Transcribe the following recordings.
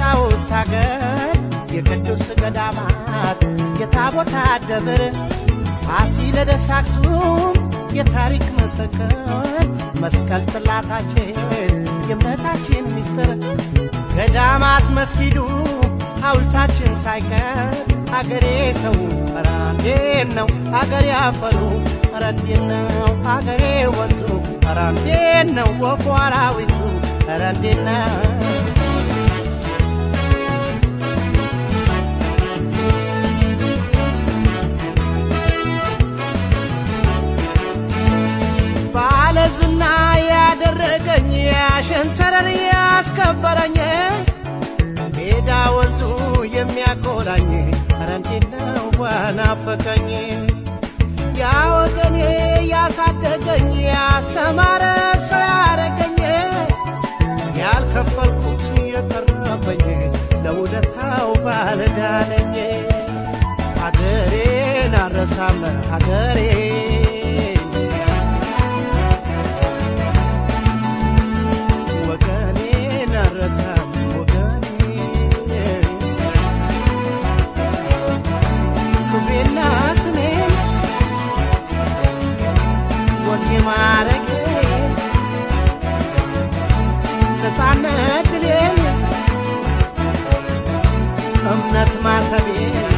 የቀሳውስት ሀገር የቅዱስ ገዳማት የታቦታት ደብር ፋሲለደስ አክሱም የታሪክ ምስክር መስቀል ጽላታችን የእምነታችን ሚስጥር ገዳማት መስጊዱ ሐውልታችን ሳይቀር አገሬ ሰው ኧረ እንዴት ነው አገሬ አፈሩ ኧረ እንዴት ነው አገሬ ወንዙ ኧረ እንዴት ነው ወፉ አራዊቱ ኧረ እንዴት ነው ባለዝና ያደረገኝ ያሸንተረር ያስከበረኝ ሜዳ ወንዙ የሚያኮራኝ ኧረ እንዴት ነው በናፈቀኝ ያ ወገኔ ያሳደገኝ ያስተማረ ሰው ያረገኝ ያልከፈልኩት የቀረበኝ ለውለታው ባለዳነኝ ሀገሬን አረሳም ሀገሬ ወገኔን አረሳም ወገኔ ክብሬና ስሜን ወጌ ማረጌ ነፃነት ድሌን እምነት ማተቤ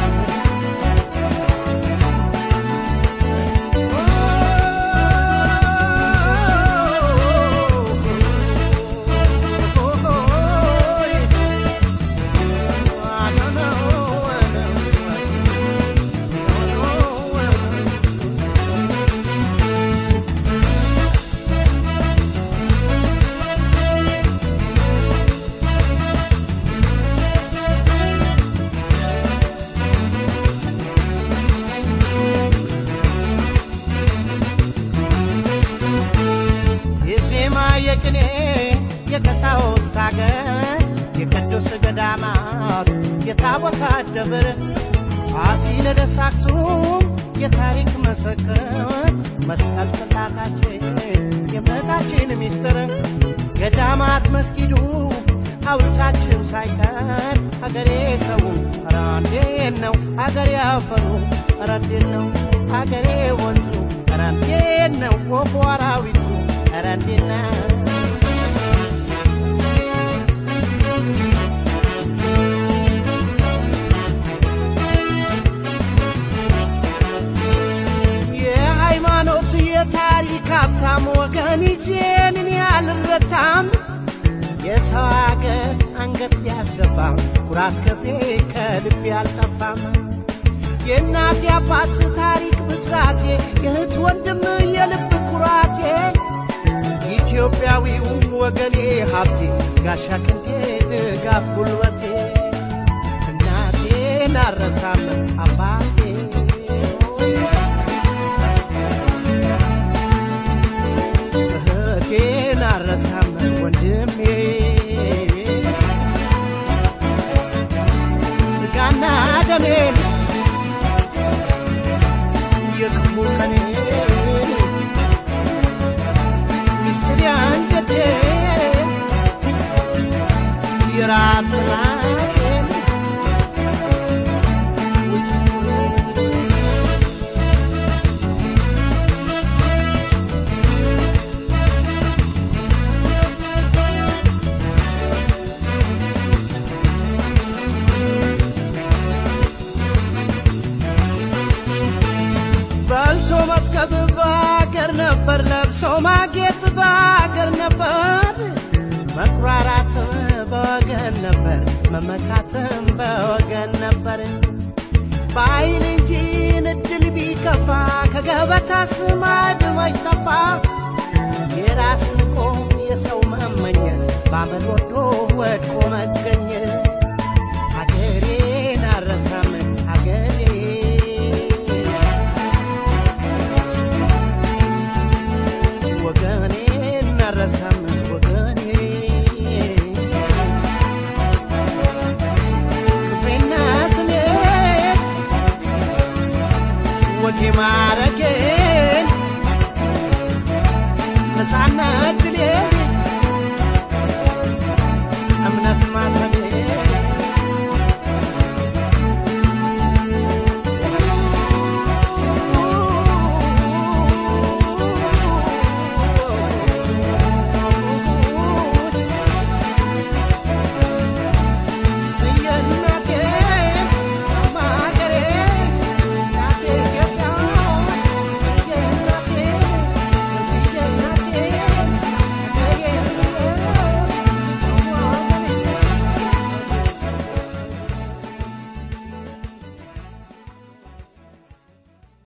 የዜማ የቅኔ የቀሳውስት አገር የቅዱስ ገዳማት የታቦታት ደብር ፋሲለደስ አክሱም የታሪክ መሰክር መስቀል ጽላታችን የእምነታችን ሚስጥር ገዳማት መስጊዱ ሐውልታችን ሳይቀር አገሬ ሰው ኧረ እንዴት ነው አገሬ አፈሩ ኧረ እንዴት ነው አገሬ ወንዙ ኧረ እንዴት ነው ወፉ አራዊቱ ኧረ እንዴት ነው የሃይማኖት የታሪክ ሀብታም ወገን ይዤን እኔ አልረታም የሰው አገር አንገት ቢያስደፋም ኩራት ክብሬ ከልቤ አልጠፋም የእናት የአባት ታሪክ ብስራቴ የእህት ወንድም የልብ ኩራቴ ኢትዮጵያዊው ወገኔ ሀብቴ ጋሻ ክንዴ ድጋፍ ጉልበቴ እናቴን አረሳም አባቴ እህቴን አረሳም ወንድሜ ስጋና ደሜን የክፉ ቀኔ ሚስጥር አንጀቴ የራት ጥማቴን በልቶ መጥገብ በአገር ነበር፣ ለብሶ ማጌጥ በአገር ነበር፣ መኩራራትም በወገን ነበር፣ መመካትም በወገን ነበር። በኃይል እንጂ እድል ቢከፋ ከገበታ ስማድ መች ጠፋ። የራስ ንቆ የሰው መመኘት ባመል ወዶ ወድቆ መገኘት ሀገሬን አረሳም ሀገሬ ወገኔን አረሳም ወገኔ ክብሬና ስሜ ወጌ ማረጌን ነፃነት ድሌን